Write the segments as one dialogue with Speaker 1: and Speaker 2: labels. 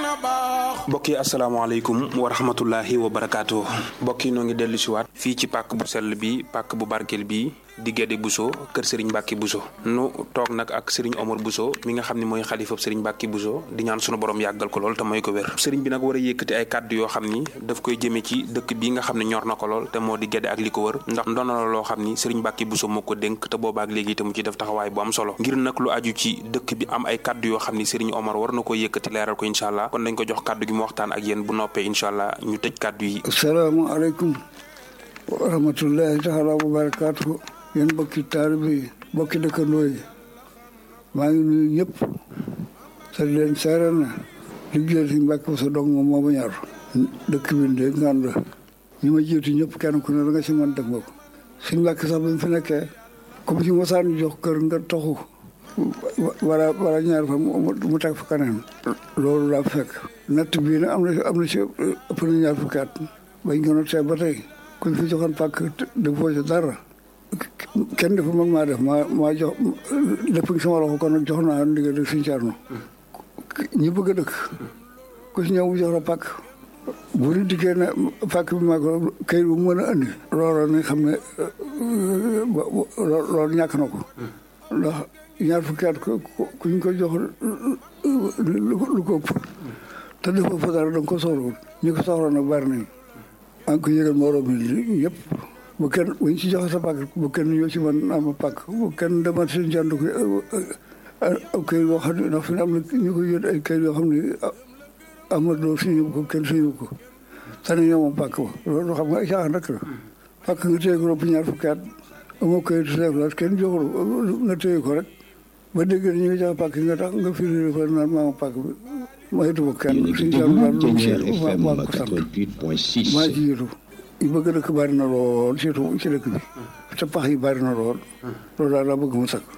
Speaker 1: mbokk yi asalaamaaleykum wa rahmatullahi wa barakaatu mbokk yi noo ngi dellu si waat fii ci pàkk bu sell bi pàkk bu barkeel bi di Guédé Bousso kër Serigne Mbacke Bousso nu toog nag ak Serigne Omar Bousso mi nga xam ne mooy xalifab Serigne Mbacke Bousso di ñaan sunu borom yàggal ko lool te mooy ko wér Serigne bi nag war a yëkkati ay kàddu yoo xam ni daf koy jëmee ci dëkk bi nga xam ne ñor na ko lool te moo di Guédé ak li ko wër ndax ndono la loo xam ni Serigne Mbacke Bousso moo ko dénk te boobaak léegi te mu ci def taxawaay bu am solo ngir nag lu aju ci dëkk bi am ay kàddu yoo xam ni Serigne Omar war na ko yëkkati leeral ko incha allah kon dañ ko jox kàddu gi mu waxtaan ak yéen bu noppee incha allah ñu tëj kàddu yi
Speaker 2: asalaamaaleykum wa rahmatullahi taala wa barakaatu yéen bokki taalibe yi bokki dëkkandoo yi maa ngi nuyu ñëpp te di leen seeral na liggéey si Mbàkke sa dong moom moo ma ñor dëkk bi de ngaan la ñi ma jiitu ñëpp kenn ku ne da nga si mën def nga ko si Mbàkke sax bi mu fi nekkee comme si mosaan jox kër nga toxu wala wala ñaar fa mu teg fa kanam loolu laa fekk natt bii nag am na am na si ëpp na ñaar fukki at bañ ko nattee ba tey kuñ fi joxoon pàkk defoo ci dara kenn defu mag maa def maa maa jox lépp ngi sama loxo kon nag jox naa ndigal rek suñu carno ñi bëgg a dëkk ku si ñëw mu jox la pàkk bu ñu dikkee ne pàkk bi maa ko kayit bu mën a andi loolu ne xam ne loolu ñàkk na ko ndax ñaar fukki at ku ñu ko jox lu ko ëpp te defoo fa dara da nga ko soxlawul ñi ko soxla nag bari nañ maa ngi ko yëgal moroom mi yëpp bu kenn bu ñu si joxe sa pàkk bu kenn ñëw si man am pàkk bu kenn demal seen jànd ko aw kayit yoo xam ne ndax fi am na ñu ko yóot ay kayit yoo xam ne amadoo suñu ko kenn suñu ko tane ñoo moom pàkk ba loolu xam nga ay caaxaan rek la pàkk nga téye ko ropp ñaar fukki at amoo kayit chef kenn joxul nga téye ko rek ba dégg ñu ngi joxe pàkk nga tax nga firi ko naan maa ma pàkk bi ma yëtu ko kenn suñu jàmm daal lu mu maa ko sant maa ci yëtu yi bëgg dëkk bari na lool surtout ci dëkk bi te pax yi bari na lool loolu daal laa bëgg mu sakk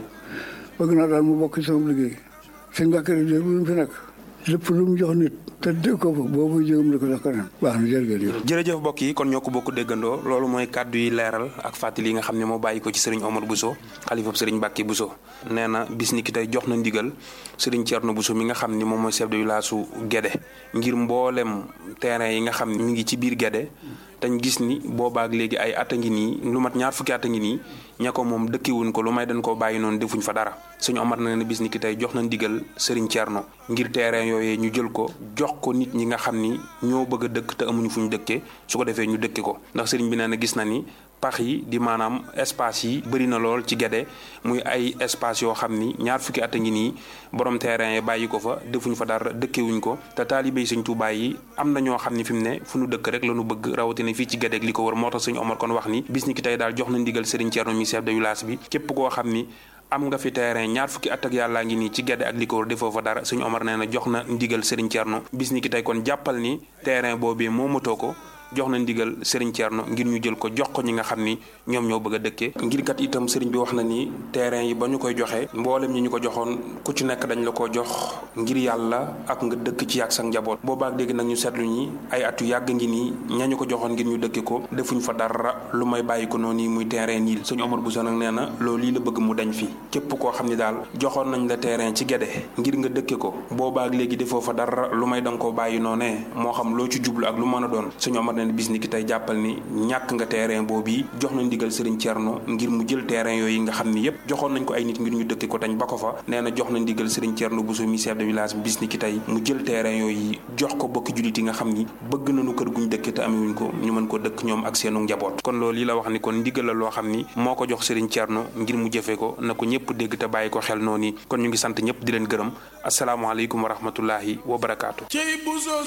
Speaker 2: bëgg naa daal mu bokk ci sama liggéey sëñ Bakary de bu fi nekk lépp lu mu jox nit te dégg ko fa boobu jégam di ko jox keneen baax na jërëjëf
Speaker 1: jërëjëf mbokk yi kon ñoo ko bokk déggandoo loolu mooy kàddu yi leeral ak fàttali yi nga xam ne moo bàyyi ko ci sëriñ Omar Bousso xalifab sëriñ Mbacke Bousso nee na bis ni ki tey jox na ndigal sëriñ Thierno Bousso mi nga xam ni moom mooy chef de village su Guédé ngir mboolem terrain yi nga xam ne mi ngi ci biir Guédé dañ gis ni boobaak léegi ay at a ngi nii lu mat ñaar fukki at a ngi nii ña ko moom dëkkiwuñ ko lu may dañ koo bàyyi noonu defuñ fa dara suñu Omar na ne bis ni ki tey jox na ndigal Serigne Thierno ngir terrain yooyee ñu jël ko jox ko nit ñi nga xam ni ñoo bëgg a dëkk te amuñu fu ñu dëkkee su ko defee ñu dëkke ko ndax Serigne bi nee na gis na ni pax yi di maanaam espace yi bëri na lool ci Guédé muy ay espace yoo xam ni ñaar fukki at a ngi nii borom terrain yi bàyyi ko fa defuñ fa dara dëkkewuñ ko te taalibe yi Sëñ Tuubaa yi am na ñoo xam ni fi mu ne fu ñu dëkk rek la ñu bëgg rawatina fii ci Guédé ak li ko wër moo tax Sëñ Omar kon wax ni bis ni ki tey daal jox na ndigal Serigne Thierno mi chef de village bi képp koo xam ni am nga fi terrain ñaar fukki at ak yàllaa ngi nii ci Guédé ak li ko wër defoo fa dara Sëñ Omar nee na jox na ndigal Serigne Thierno bis ni ki tey kon jàppal ni terrain boobee moo matoo ko jox na ndigal Serigne Thierno ngir ñu jël ko jox ko ñi nga xam ni ñoom ñoo bëgg a dëkkee ngir kat itam Serigne bi wax na ni terrain yi ba ñu koy joxe mboolem ñi ñu ko joxoon ku ci nekk dañ la ko jox ngir yàlla ak nga dëkk ci yàgg sa njaboot boobaak léegi nag ñu seetlu ñi ay at yu yàgg ngi nii ñañu ko joxoon ngir ñu dëkke ko defuñ fa dara lu may bàyyi ko noonu muy terrain nii sëñ Omar Bousso nag nee na loolu lii la bëgg mu dañ fi képp koo xam ni daal joxoon nañ la terrain ci Guédé ngir nga dëkke ko boobaak léegi defoo fa dara lu may danga koo bàyyi noonee moo xam loo ci jublu ak lu mën a doon sëñ Omar nee na bis ni ki tey jàppal ni ñàkk nga terrain boobu jox nañ ndigal Serigne Thierno ngir mu jël terrain yooyu nga xam ni yépp joxoon nañ ko ay nit ngir ñu dëkke ko tañ ba ko fa nee na jox nañ ndigal Serigne Thierno Bousso mi chef de village bi bis ni ki tey mu jël terrain yooyu jox ko bokki jullit yi nga xam ni bëgg nañu kër guñ dëkke te amewuñ ko ñu mën ko dëkk ñoom ak seenu njaboot kon loolu yi la wax ni kon ndigal la loo xam ni moo ko jox Serigne Thierno ngir mu jëfe ko na ko ñëpp dégg te bàyyi ko xel noonu kon ñu ngi sant ñëpp di leen gërëm asalaamaaleykum wa rahmatullahi wa barakaatu